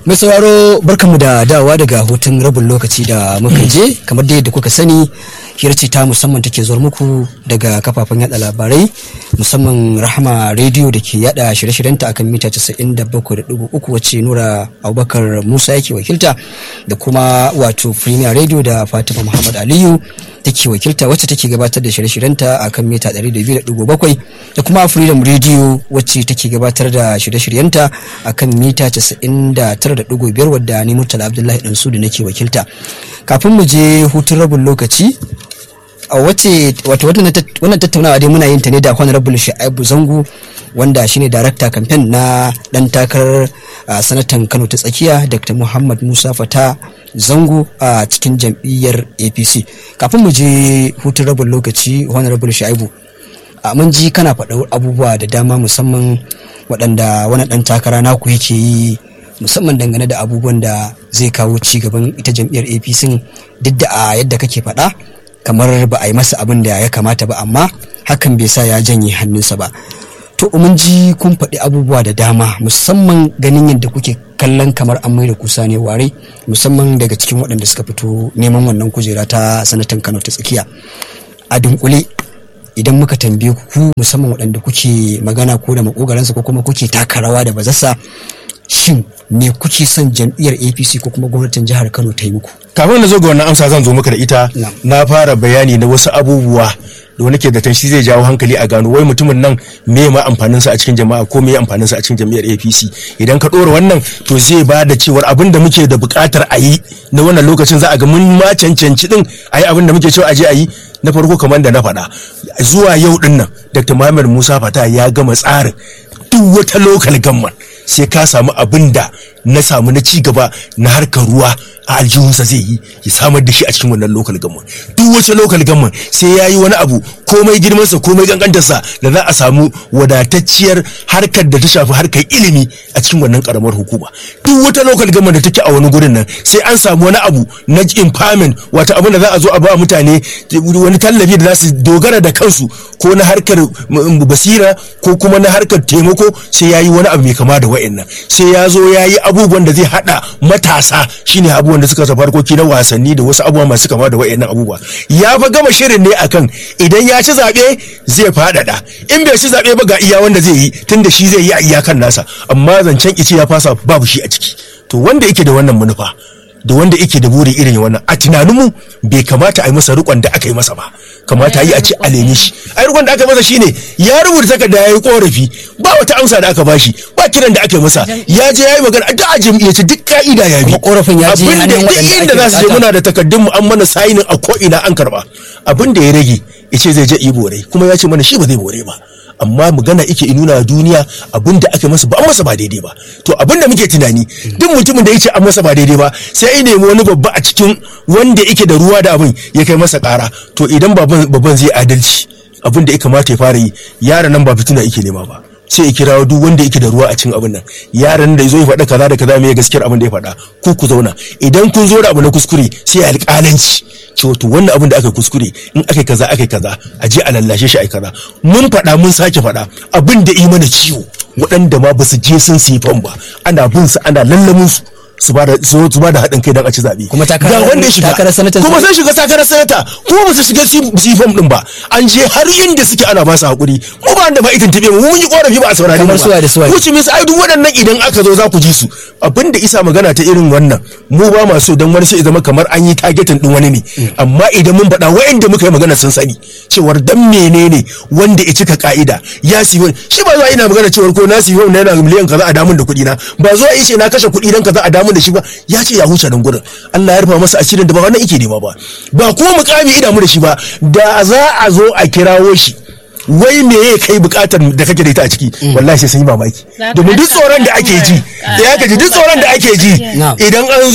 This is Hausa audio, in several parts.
mai sauraro barkanmu da dawa daga hutun rabin lokaci da muka je kamar da yadda kuka sani hirci ta musamman take zuwa muku daga kafafen yada labarai musamman rahama rediyo da ke yada shirye-shiryenta akan mita 97.3 wacce nura abubakar musa yake wakilta da kuma wato premier radio da fatima muhammad aliyu take wakilta wacce take gabatar da shirye-shiryenta a kan mita 200.7 da kuma freedom radio wacce take gabatar da shirye-shiryenta a kan mita 99.5 wadda ni murtala abdullahi dan su da nake wakilta kafin mu je hutun rabin lokaci a wace wato wannan tattaunawa dai muna yin ta ne da honorable sha'ibu zango wanda shine darakta campaign na dan takarar sanatan kano ta tsakiya dr muhammad musa fata zango a cikin jam'iyyar apc kafin mu je hutun rabin lokaci honorable sha'ibu mun ji kana faɗa abubuwa da dama musamman waɗanda wani ɗan takara naku yake yi musamman dangane da abubuwan da zai kawo ci gaban ita jam'iyyar apc duk da a yadda kake faɗa kamar ba a yi masa abin da ya kamata ba amma hakan bai sa ya janye hannunsa ba to mun ji kun faɗi abubuwa da dama musamman ganin yadda kuke kallon kamar an mai da kusa ne ware musamman daga cikin waɗanda suka fito neman wannan kujera ta sanatan kano ta tsakiya a dunkule idan muka tambaye ku musamman waɗanda kuke magana ko da makogaransa ko kuma kuke taka rawa da bazassa shin me kuke son jam'iyyar apc ko kuma gwamnatin jihar kano ta yi muku kafin na zo ga wannan amsa zan zo maka da ita na fara bayani na wasu abubuwa da wani ke da shi zai jawo hankali a gano wai mutumin nan me ma amfanin sa a cikin jama'a ko me amfanin sa a cikin jam'iyyar APC idan ka dora wannan to zai ba da cewar abin da muke da buƙatar a yi na wannan lokacin za a ga mun ma cancanci din a yi abin da muke cewa a je a yi na farko kamar da na faɗa zuwa yau din nan Dr. Muhammad Musa Fata ya gama tsarin duk wata local government sai ka samu abin da na samu na ci gaba na harkar ruwa a aljihunsa zai yi ya samar da shi a cikin wannan local government duk wace local government sai ya yi wani abu komai girmansa komai gangantarsa da za a samu wadatacciyar harkar da ta shafi harkar ilimi a cikin wannan karamar hukuma duk wata local government da take a wani gurin nan sai an samu wani abu na empowerment wata abin da za a zo a ba mutane wani tallafi da za su dogara da kansu ko na harkar basira ko kuma na harkar taimako sai ya yi wani abu mai kama da wa'annan sai ya zo ya yi abubuwan da zai hada matasa shine abubuwan da suka tafi harkoki na wasanni da wasu abubuwa masu kama da wa'annan abubuwa ya fa gama shirin ne akan idan ya ci zaɓe zai faɗaɗa in bai ci zaɓe ba ga iya wanda zai yi tunda shi zai yi a iyakan nasa amma zancen ice ya fasa babu shi a ciki to wanda yake da wannan manufa da wanda yake da buri irin wannan a tunaninmu bai kamata a yi masa rikon da aka yi masa ba kamata yi a ce a lene shi ai rikon da aka masa shine ya rubuta takarda ya yi korafi ba wata amsa da aka bashi ba kiran da aka yi masa ya je ya yi magana duk a jam'iyyace duk ka'ida ya bi korafin ya je abin da duk inda za su je muna da takardun mu an mana sayinin a ko ina an karba abin da ya rage ya ce zai je yi bore kuma ya ce mana shi ba zai bore ba amma magana ike nuna duniya abin da aka masa ba an masa ba daidai ba to abin da muke tunani duk mutumin da yake an masa ba daidai ba sai ya nemi wani babba a cikin wanda yake da ruwa da abin ya kai masa kara to idan babban zai adalci abin da ya kamata ya fara yi yaran nan ba fitina yake nema ba sai ya kirawo duk wanda yake da ruwa a cikin abin nan yaran da zo ya faɗa kaza da kaza me gaskiyar abin da ya faɗa ku ku zauna idan kun zo da abu na kuskure sai alƙalanci cewa to wannan abin da aka kuskure in aka kaza aka kaza a je a lallashe shi a kaza mun faɗa mun sake faɗa abin da yi mana ciwo waɗanda ma ba su je sun sifan ba ana bin su ana lallamin su su ba da su ba da haɗin kai don a ci zaɓe. Kuma takarar wanda ya shiga takarar sanata kuma sun shiga takarar sanata kuma ba su shiga sifam din ba an je har inda suke ana ba su haƙuri mu ba da ma itin tabe mu mun yi korafi ba a saurari mu Kamar suwa da suwa. ba wuce mis ai duk waɗannan idan aka zo za ku ji su abinda isa magana ta irin wannan mu ba ma so dan wani sai ya zama kamar an yi targetin din wani ne amma idan mun faɗa wa'anda muka yi magana sun sani cewar dan menene wanda ya cika ka'ida ya siyo shi ba zuwa ina magana cewar ko na siyo na yana miliyan kaza a damun da kuɗi na ba zuwa yace na kashe kuɗi dan kaza a damun da shi ba ya ce ya huce nan gurin Allah ya rufa masa asirin da ba wannan yake nema ba ba ko mukami ina mu da shi ba da za a zo a kirawo shi wai me ya kai bukatar da kake da ita a ciki wallahi sai sun yi mamaki domin duk tsoron da ake ji da ya kaji duk tsoron da ake ji Na'am. idan an zo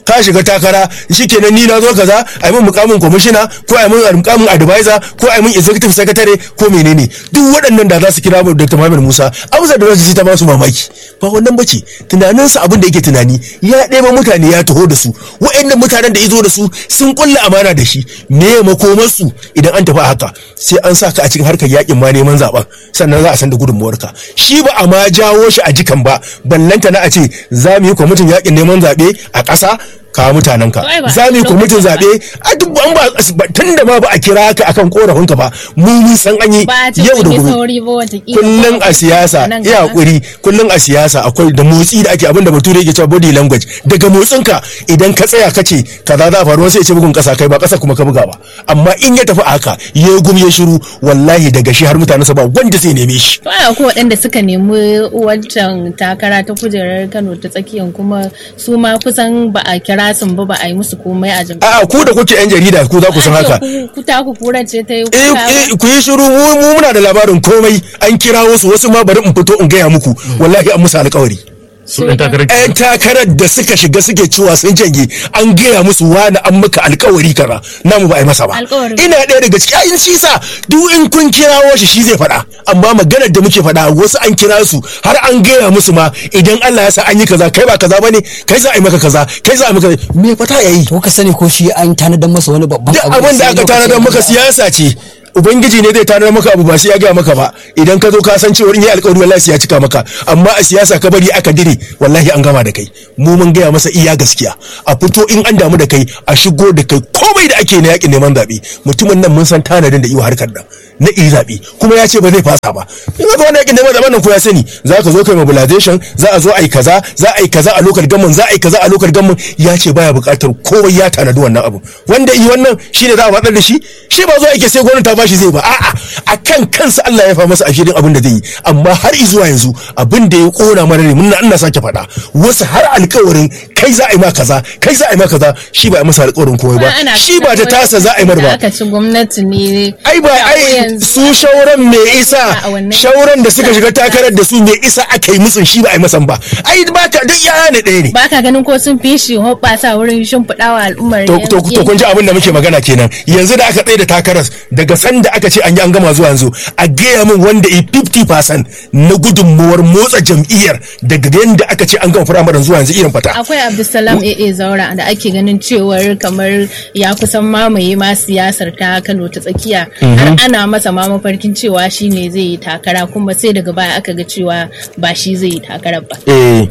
ka shiga takara shikenan ni na zo kaza a yi min mukamin kwamishina ko a yi min mukamin advisor ko a yi min executive secretary ko menene duk waɗannan da za su kira mu Dr. Muhammad Musa amsa da za su ta ba su mamaki ba wannan bace tunaninsa abin da yake tunani ya ɗeba mutane ya taho da su waɗannan mutanen da izo da su sun kulla amana da shi me makomarsu idan an tafi haka sai an sa ka a cikin harkar yakin ma neman zaben sannan za a san da gudunmuwarka shi ba a ma jawo shi a jikan ba ballanta na a ce za mu yi kwamitin yakin neman zaɓe a ƙasa kawo mutanen ka za mu yi kwamitin zaɓe a duk an ba tun da ma ba a kira ka akan korafin ka ba mu mun san an yi yau da gobe kullum a siyasa ya hakuri kullum a siyasa akwai da motsi da ake abin da bature yake cewa body language daga motsin ka idan ka tsaya ka ce kaza za faru sai ya ce bugun kasa kai ba kasa kuma ka buga ba amma in ya tafi haka ya gum ya shiru wallahi daga shi har mutanen sa ba wanda zai neme shi to ai akwai waɗanda suka nemi wancan takara ta kujerar Kano ta tsakiyan kuma su ma kusan ba a kira sun ba ba a yi musu komai a jami'a. A'a ku da kuke yan jarida ku za ku san haka. Ku ta ku kura ce ta yi Eh ku yi shiru mu muna da labarin komai an kira wasu wasu ma bari in fito in gaya muku wallahi an musu alƙawari. su ɗan takarar yan takarar da suka shiga suke cewa sun janye an gaya musu wani an maka alkawari kaza namu ba a yi masa ba ina ɗaya daga ciki ayin shi sa duk in kun kirawo shi shi zai faɗa amma maganar da muke faɗa wasu an kira su har an gaya musu ma idan Allah ya sa an yi kaza kai ba kaza bane kai za a yi maka kaza kai za a yi maka me fata yayi to ka sani ko shi an tanadar masa wani babban duk abin da aka tanadar maka siyasa ce ubangiji ne zai tanar maka abu ba sai ya gaya maka ba idan ka zo ka san cewa in yi alƙawari wallahi sai ya cika maka amma a siyasa ka bari aka dire wallahi an gama da kai mu mun gaya masa iya gaskiya a fito in an damu da kai a shigo da kai komai da ake na yakin neman zaɓe mutumin nan mun san tanadin da iya harkar nan na iya zaɓe kuma ya ce ba zai fasa ba in ga wani yakin neman zaɓen nan ko ya sani za ka zo kai mobilization za a zo a yi kaza za a yi kaza a lokal gamman za a yi kaza a lokal gamman ya ce baya buƙatar komai ya tanadi wannan abu wanda yi wannan shine za a watsar da shi shi ba zo yake sai gwamnati ta bashi zai ba a'a akan kansa Allah ya fa masa ashirin abin da zai yi amma har zuwa yanzu abin da ya kona mana ne mun ina sake faɗa wasu har alƙawarin kai za a yi ma kaza kai za a yi ma kaza shi ba a masa alƙawarin komai ba shi ba ta tasa za a yi mar ba aka ci gwamnati ne ai ba ai su shauran me isa shauran da suka shiga takarar da su me isa aka yi musun shi ba a yi masan ba ai ba ka duk yaya ne ɗaya ne ba ka ganin ko sun fi shi hoɓɓasa wurin shimfiɗawa al'ummar to to to kun ji abin da muke magana kenan yanzu da aka tsaye da takarar daga sanda aka ce an yi an gama zuwa yanzu a gaya min wanda yi 50% na gudunmuwar motsa jam'iyyar daga yanda aka ce an gama firamaren zuwa yanzu irin fata akwai abdulsalam aa zaura da ake ganin cewar kamar ya kusan mamaye ma siyasar ta kano ta tsakiya har ana masa ma mafarkin cewa shi ne zai yi takara kuma sai daga baya aka ga cewa ba shi zai yi takarar ba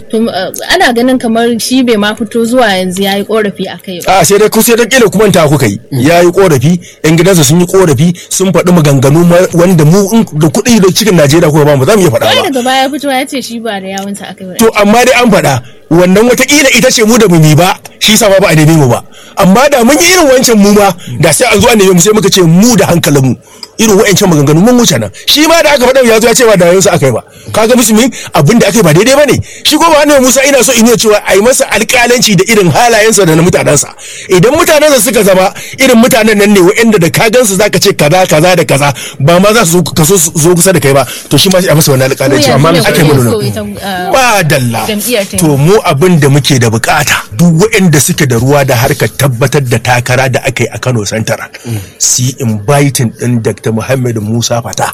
ana ganin kamar shi bai ma fito zuwa yanzu ya yi korafi a kai ba a sai dai sai da kila kuma ta kuka yi ya yi korafi yan gidansa sun yi korafi sun faɗi maganganu wanda mu da kuɗi da cikin Najeriya kuma ba mu za mu iya faɗa ba. daga baya fito ya ce shi ba da yawunsa aka yi To amma dai an faɗa wannan watakila ita ce mu da mu ba shi sa ba a neme mu ba amma da mun yi irin wancan mu ma da sai an zo a neme mu sai muka ce mu da hankalin mu irin wa'ancan maganganu mun wuce nan shi ma da aka faɗa ya zo ya ce ba da yawunsa aka yi ba kaga musulmi abin da aka yi ba daidai ba ne shi ko ba ne Musa ina so in yi cewa a yi masa alƙalanci da irin halayensa da na mutanensa idan mutanensa suka zama irin mutanen nan ne wa'anda da ka gansu zaka ce kaza kaza da kaza ba ma za su ka so zo kusa da kai ba to shi ma sai a masa wannan alƙalanci amma aka yi mana ba dalla to mu abin da muke da bukata duk waɗanda suke da ruwa da harkar tabbatar da takara da aka yi a Kano Santara su yi inviting ɗin Dr. Muhammad Musa Fata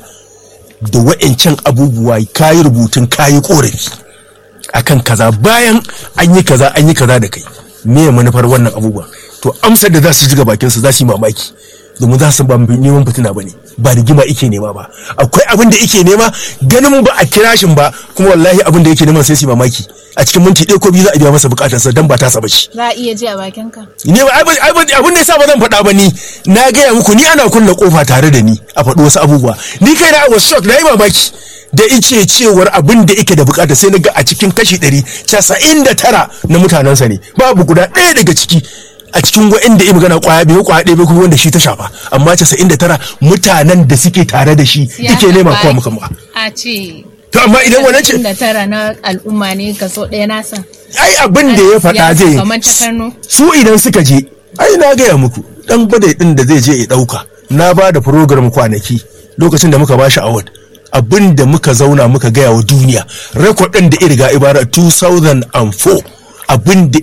da wa'ancan abubuwa kayi rubutun kayi korafi akan kaza bayan an yi kaza an yi kaza da kai me manufar wannan abubuwa to amsar da za su ji ga bakin su za su yi mamaki domin za su ba neman fitina ba ne ba rigima ike nema ba akwai abin da ike nema ganin ba a kira shin ba kuma wallahi abin da yake neman sai su mamaki a cikin minti ɗaya ko biyu za a biya masa bukatar sa dan ba ta saba shi za a iya ji a bakin ka ne ba abin da yasa ba zan faɗa ba ni na gaya muku ni ana kulle kofa tare da ni a faɗi wasu abubuwa ni kai na was shock na yi mamaki da ice cewar abin da yake da bukata sai na ga a cikin kashi ɗari casa'in da tara na mutanensa ne babu guda ɗaya daga ciki a cikin wa'anda ya magana kwaya biyu kwaya ɗaya kuma wanda shi ta shafa amma casa'in da tara mutanen da suke tare da shi ike nema kowa muka ba. a ce to amma idan wani ce da tara na al'umma ne kaso ɗaya na san ai abin da ya faɗa zai kamar ta Kano su idan suka je ai na gaya muku dan bada din da zai je ya ɗauka na ba da program kwanaki lokacin da muka ba shi award abin da muka zauna muka gaya wa duniya rekod ɗin da iriga ibara 2004 abin da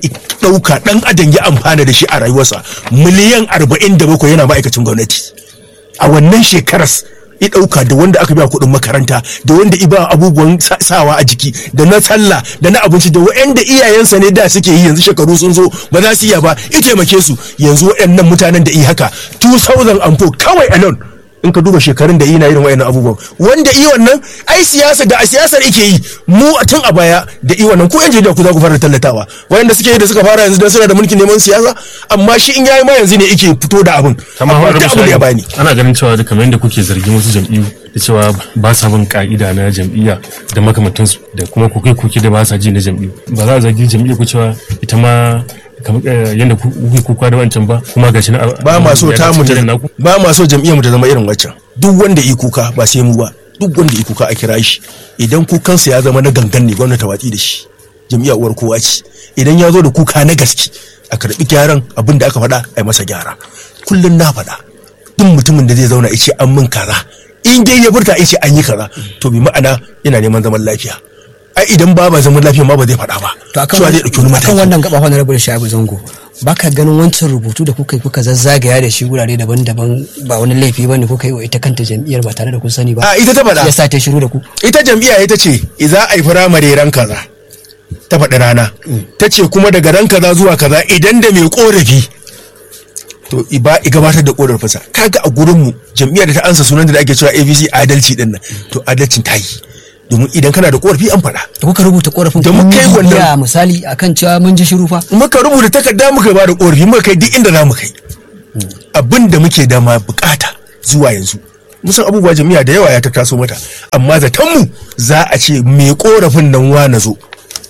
ɗauka ɗan adam ya amfana da shi a rayuwarsa miliyan arba'in da bakwai yana ma'aikacin gwamnati a wannan shekaras i ɗauka da wanda aka biya kuɗin makaranta da wanda i ba abubuwan sawa a jiki da na sallah da na abinci da waɗanda iyayensa ne da suke yi yanzu shekaru sun zo ba za su iya ba i taimake su yanzu waɗannan mutanen da i haka 2004 kawai alone in ka duba shekarun da ina irin wayannan abubuwan wanda i wannan ai siyasa da a siyasar ake yi mu a tun a baya da i wannan ko yan jarida ku za ku fara tallatawa wayanda suke yi da suka fara yanzu dan suna da mulkin neman siyasa amma shi in yayi ma yanzu ne yake fito da abin kamar amma wani da abin da ya bani ana ganin cewa da kamar yadda kuke zargin wasu jam'iyyu da cewa ba sa bin ka'ida na jam'iyya da makamantansu da kuma kuke kuke da ba sa ji na jam'iyyu ba za a zargi jam'iyya ku cewa ita ma kamar eh, yadda ku- kuke kuka da wancan ba kuma gashi na ba ma so ya ta dace mu ta irin naku ba ma so jam'iyyar mu ta zama irin waccan duk wanda yi kuka ba sai mu ba duk wanda yi kuka a kira shi idan kukansa ya zama na gangan ne gwamnati ta watsi da shi jam'iyyar uwar kowa ce idan ya zo da kuka na gaske a karbi gyaran abin da aka faɗa a yi masa gyara kullum na faɗa duk mutumin da zai zauna ya ce an min kaza in dai ya furta ya ce an yi kaza to bi ma'ana yana neman zaman lafiya ai idan ba ba zaman lafiya ma ba zai faɗa ba to akan cewa zai ɗauki wani akan mataki wannan gaba wani rabu da shabu zango baka ganin wancan rubutu da kuka yi kuka zazzagaya da shi wurare daban-daban ba wani laifi bane kuka yi wa ita kanta jam'iyyar ba tare da kun sani ba a ita ta faɗa ya sa ta shiru da ku ita jam'iyya ita ce za a yi firamare ran kaza ta faɗi rana ta ce kuma daga ran kaza zuwa kaza idan da mai korafi to i ba i gabatar da korafinsa kaga a gurinmu jam'iyyar da ta ansa sunan da ake cewa abc adalci din nan to adalcin ta yi domin idan kana da korafi an faɗa da kuka rubuta korafin Da kun muka yi yi wannan- bibiya misali akan cewa mun ji shiru fa muka rubuta takarda muka ba da korafi muka kai duk inda za mu kai abin da muke da ma bukata zuwa yanzu musan abubuwa jami'a da yawa ya ta taso mata amma zaton mu za a ce mai korafin nan wa na zo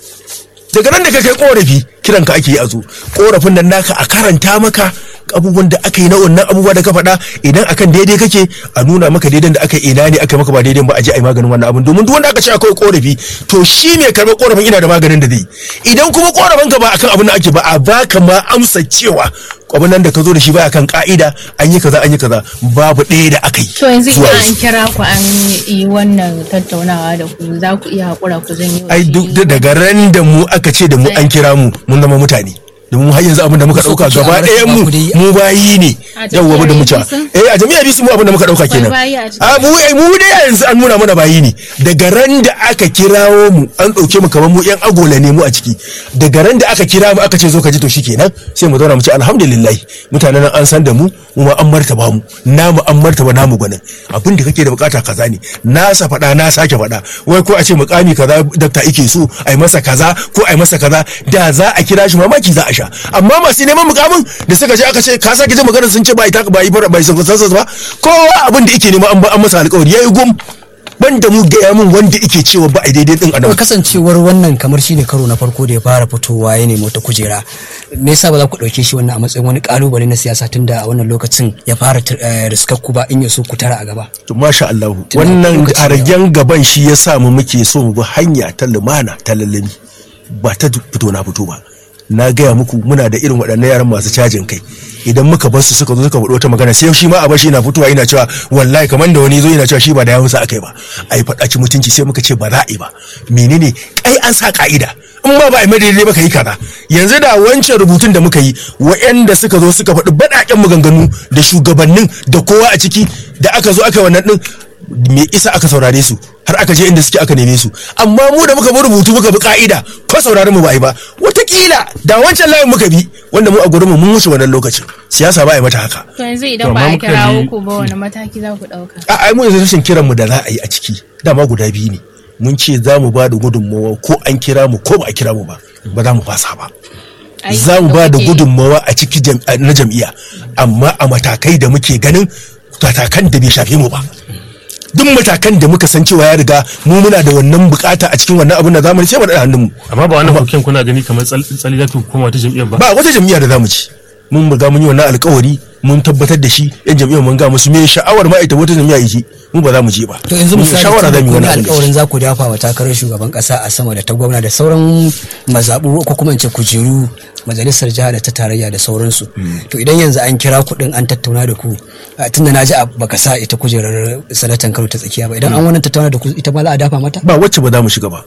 daga nan da ka kai korafi kiran ka ake yi a zo korafin nan naka a karanta maka abubuwan da aka yi na wannan abubuwa da ka faɗa idan akan daidai kake a nuna maka daidai da aka yi ina ne aka maka ba daidai ba a je a yi maganin wannan abin domin duk wanda aka ce akwai korafi to shi ne karɓar korafin ina da maganin da zai yi idan kuma korafin ka ba akan abin da ake ba a baka ma amsa cewa abin nan da ka zo da shi baya kan ka'ida an yi kaza an yi kaza babu ɗaya da aka yi To yanzu zuwa idan an yanzu. kira ku an yi wannan tattaunawa da ku za ku iya haƙura ku janyo ai shi duk da daga ran da mu aka ce da mu an kira mu mun zama mutane domin har yanzu abin da muka So dauka kuke gaba a ɗayan mu ku dai- mu bayi ne A yawwa mu da mu jami'ar ca APC? eh a jami'ar bisu mu abin da muka dauka kenan bayi a ciki. a mu eh, mu dai yanzu an nuna mana bayi ne daga ran da aka kirawo mu an dauke mu kamar mu yan agola ne mu a ciki daga ran da aka kira mu aka ce zo ka ji to shikenan sai mu zauna mu ce alhamdulillah mutanen nan an san da mu mu ma an martaba mu namu an martaba namu gwanin abin da kake da bukata kaza ne na sa faɗa na sake faɗa wai ko a ce mukami kaza dakta ike so a yi masa kaza ko a yi masa kaza da za a kira shi mamaki za a sha amma masu neman mukamin da suka je aka ce ka sake jin maganar sun ce ba ita ba yi ba yi sansa ba kowa abin da ike nema an ba an masa alƙawari yayi gum ban da mu gaya min wanda ike cewa ba a daidai din Kuma adam kasancewar wannan kamar shi ne karo na farko da ya fara fitowa ya nemi wata kujera me yasa ba za ku ɗauke shi wannan a matsayin wani kalubale na siyasa tunda a wannan lokacin ya fara eh, riskar ku ba in ya so ku tara a gaba to masha Allah Tunda wannan lokaci a ne. ragen gaban shi ya sa mu muke so mu bi hanya ta lumana ta lallami ba ta fito na fito ba na gaya muku muna da irin waɗannan yaran masu cajin kai idan muka bar su suka zo suka faɗi wata magana sai shi ma a bashi yana fitowa yana cewa wallahi kamar da wani zo yana cewa shi ba da yawunsa akai ba a yi faɗaci mutunci sai muka ce ba za a yi ba menene kai an sa ka'ida in ma ba a yi mai daidai ba ka yi kaza yanzu da wancan rubutun da muka yi wa'anda suka zo suka faɗi baɗaƙen maganganu da shugabannin da kowa a ciki da aka zo aka yi wannan ɗin me isa aka saurare su har aka je inda suke aka neme su amma mu da muka bi rubutu muka bi ka'ida ko saurare mu ba a yi ba watakila da wancan layin muka bi wanda mu a gurin mu mun wuce wannan lokacin siyasa ba a yi mata haka To yanzu To, idan amma ba a muka kirawo yi- ku ba wani mataki za ku ɗauka? a ai mu yanzu rashin kiran mu da za a yi a ciki dama guda biyu ne mun ce za mu ba da gudunmawa ko an kira mu ko ba a kira mu ba ba za mu fasa ba Ai, za mu ba da kuke- gudunmawa a ciki jam- a- na jam'iyya amma a matakai da muke ganin matakan da bai shafe mu ba duk matakan da muka san cewa ya riga mu muna da wannan bukata a cikin wannan abin da zamu ce mu da hannunmu amma ba wannan koken kuna gani kamar tsal- tsali za ku koma wata jam'iyyar ba ba wata jam'iyya da zamu ci mun riga mun yi wannan alkawari mun tabbatar da shi yan jam'iyyar mun ga musu me sha'awar ma ita wata jam'iyya yake mu ba za mu je ba to yanzu Mun yi misali shawara tunda zamu yi kun yi wannan abin da shi. alkawarin za ku dafa wa takarar shugaban kasa a sama da ta gwamna da sauran mazaɓu ko kuma in ce kujeru majalisar jiha da ta tarayya da sauransu to idan yanzu an kira kuɗin an tattauna da ku a, tunda na ji a baka sa ita kujerar sanatan kano ta tsakiya ba idan an wannan tattauna da ku ita ma za a dafa mata ba wacce ba za mu shiga ba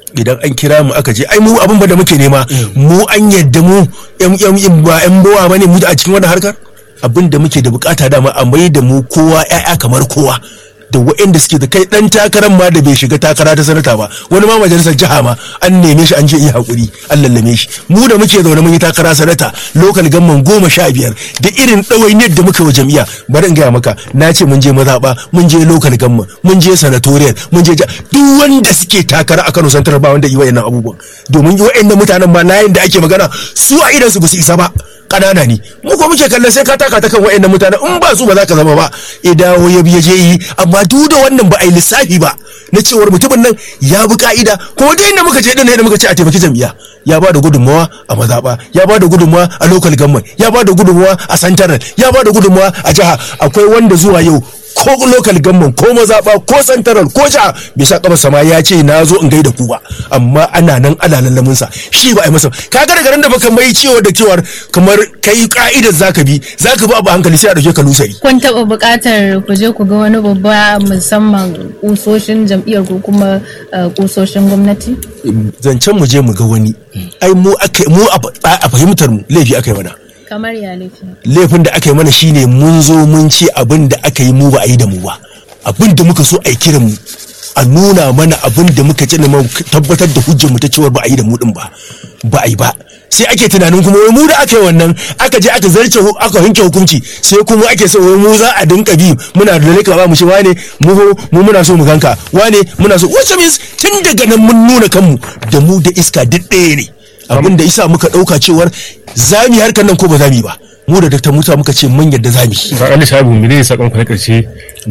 idan an kira mu aka je ai mu abin ba da muke nema mu an yadda mu yan yan ba yan bowa bane mu a cikin wannan harkar abin da muke da bukata dama a mai da mu kowa ƴaƴa kamar kowa da waɗanda suke da kai ɗan takarar ma da bai shiga takara ta sanata ba wani ma majalisar jiha ma an neme shi an je iya haƙuri an lallame shi mu da muke zaune mun yi takara sanata lokal gamman goma sha biyar da irin ɗawainiyar da muka wa jam'iyya bari in gaya maka na ce mun je mazaɓa mun je lokal gamman mun je sanatoriyal mun je duk wanda suke takara a Kano Central ba wanda yi wa'annan abubuwan domin wa'annan mutanen ma layin da ake magana su a idan su ba su isa ba kanana ne mu ko muke kallon sai ka taka ta kan wa'annan mutane in ba su ba za ka zama ba idawo ya biye je yi amma duk da wannan ba a yi lissafi ba na cewar mutumin nan ya bi ka'ida ko da inda muka je din da muka ce a taimaki jam'iyya ya ba da gudunmawa a mazaɓa ya ba da gudunmawa a local government ya ba da gudunmawa a santaral ya ba da gudunmawa a jiha akwai wanda zuwa yau ko local government ko mazaɓa ko santaral ko jiha bai sa kamar sama ya ce na zo in gaida ku ba amma ana nan ana lallamin sa shi ba a yi masa kaga daga nan da baka mai cewa da cewar kamar kai ka'idar zaka bi zaka bi abu hankali sai a dauke ka lusari kun taɓa buƙatar ku je ku ga wani babba musamman kusoshin jam'iyyar ko kuma kusoshin gwamnati zancen mu je mu ga wani ai mu mu a fahimtar mu laifi aka yi mana kamar ya laifi laifin da aka yi mana shine mun zo mun ce abin da aka yi mu ba a yi da mu ba abin da muka so a yi kiran mu a nuna mana abin da muka ci mu tabbatar da hujjar mu ta cewa ba a yi da mu din ba ba a yi ba sai ake tunanin kuma wai mu da aka yi wannan aka je aka zarce aka yanke hukunci sai kuma ake so wai mu za a dinka bi muna da leka ba mu shi wane mu mu muna so mu ganka wane muna so wacce means tun daga nan mun nuna kanmu da mu da iska duk ɗaya ne abin da isa muka ɗauka cewar zami harkar nan ko ba zami ba mu da Dr. Musa muka ce mun yadda zami ba Ali Shabu me ne sakon na karshe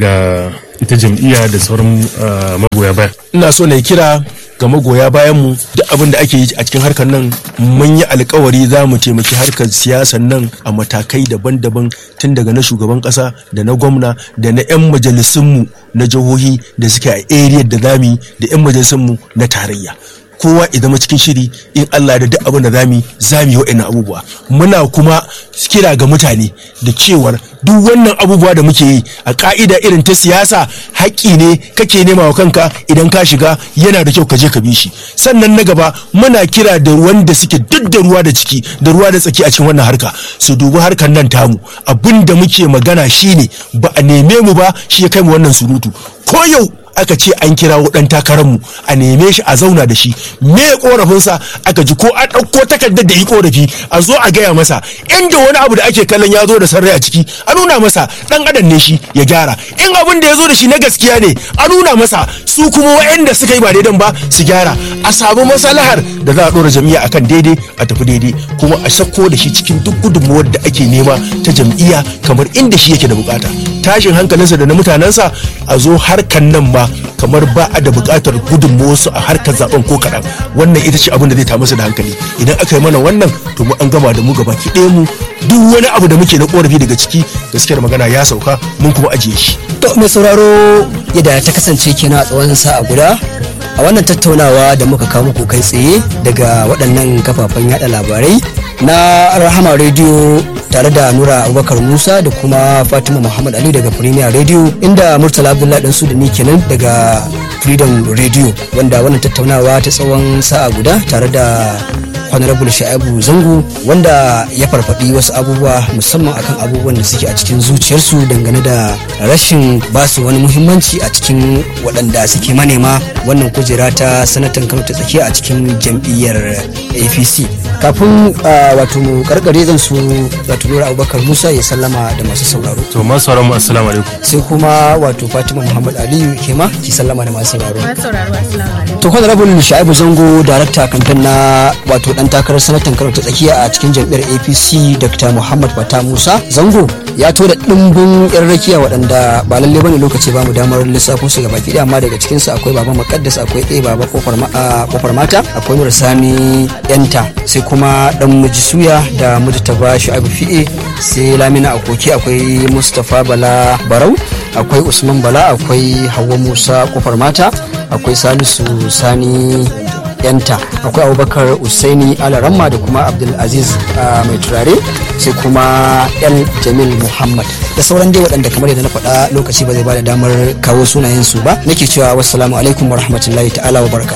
ga ita jam'iyya da sauran magoya baya ina so na kira ga magoya bayan mu duk abin da ake yi a cikin harkar nan mun yi alkawari za mu taimaki harkar siyasar nan a matakai daban-daban tun daga na shugaban kasa da na gwamna da na 'yan majalisunmu na jihohi da suke a area da zami da 'yan majalisunmu na tarayya kowa ya zama cikin shiri in Allah da duk abin da zami zami wa'annan abubuwa muna kuma kira ga mutane da cewar duk wannan abubuwa da muke yi a ka'ida irin ta siyasa haƙƙi ne kake nema wa kanka idan ka shiga yana da kyau ka je ka bi shi sannan na gaba muna kira da ruwan da suke duk da ruwa da ciki da ruwa da tsaki a cikin wannan harka su dubi harkar nan tamu abin da muke magana shine ba a neme mu ba shi ya kai mu wannan surutu ko yau aka ce an kirawo dan takararmu a neme shi a zauna da shi me korafinsa aka ji ko an ɗauko takardar da yi korafi a zo a gaya masa inda wani abu da ake kallon ya zo da sarrai a ciki a nuna masa dan adam ne shi ya gyara in abin da ya zo da shi na gaskiya ne a nuna masa su kuma wa'anda suka yi ba daidan ba su gyara a samu masalahar da za a ɗora jam'iyya akan daidai a tafi daidai kuma a sako da shi cikin duk gudunmuwar da ake nema ta jam'iyya kamar inda shi yake da bukata tashin hankalinsa da na mutanensa a zo harkan nan ma kamar ba a da buƙatar gudunmawarsu a harkar zaben ko kaɗan wannan ita ce abin da zai ta masa da hankali idan aka yi mana wannan to mu an gama da mu gaba ki ɗaya mu duk wani abu da muke na korafi daga ciki gaskiyar magana ya sauka mun kuma ajiye shi. to mai sauraro yadda ta kasance kenan a tsawon sa'a guda a wannan tattaunawa da muka kawo muku kai tsaye daga waɗannan kafafen yada labarai na rahama rediyo tare da nura abubakar musa da kuma fatima muhammad ali daga premier radio inda murtala abdullahi dan da ni kenan daga freedom radio wanda wannan tattaunawa ta tsawon sa'a guda tare da honorable sha'ibu zango wanda ya farfaɗi wasu abubuwa musamman akan abubuwan da suke a cikin zuciyarsu dangane da rashin basu wani muhimmanci a cikin waɗanda suke manema wannan kujera ta sanatan kano ta tsakiya a cikin jam'iyyar apc kafin wato mu karkare zan so wato nura abubakar musa ya sallama da masu sauraro to masu sauraron mu assalamu alaikum sai kuma wato fatima muhammad aliyu ke ma ki sallama da masu sauraro sauraro assalamu alaikum to honorable sha'ibu zango darakta kamfen na wato dan takarar sanatan kano ta tsakiya a cikin jam'iyyar apc dr muhammad fata musa zango ya to da dimbin yan rakiya waɗanda ba lalle bane lokaci ba mu damar lissafo su gaba ki amma daga cikin su akwai baba makaddas akwai ɗaya baba kofar mata akwai nura sani yanta sai kuma dan miji suya da miji taba shu'abu fi'e sai lamina akoki akwai mustapha bala barau akwai usman bala akwai hawa musa kofar mata akwai salisu sani yanta akwai abubakar usaini alaramma da kuma abdulaziz mai turare sai kuma yan jamil muhammad da sauran dai waɗanda kamar yadda na faɗa lokaci ba zai ba da damar kawo sunayensu ba nake cewa wassalamu alaikum wa rahmatullahi ta'ala wa barka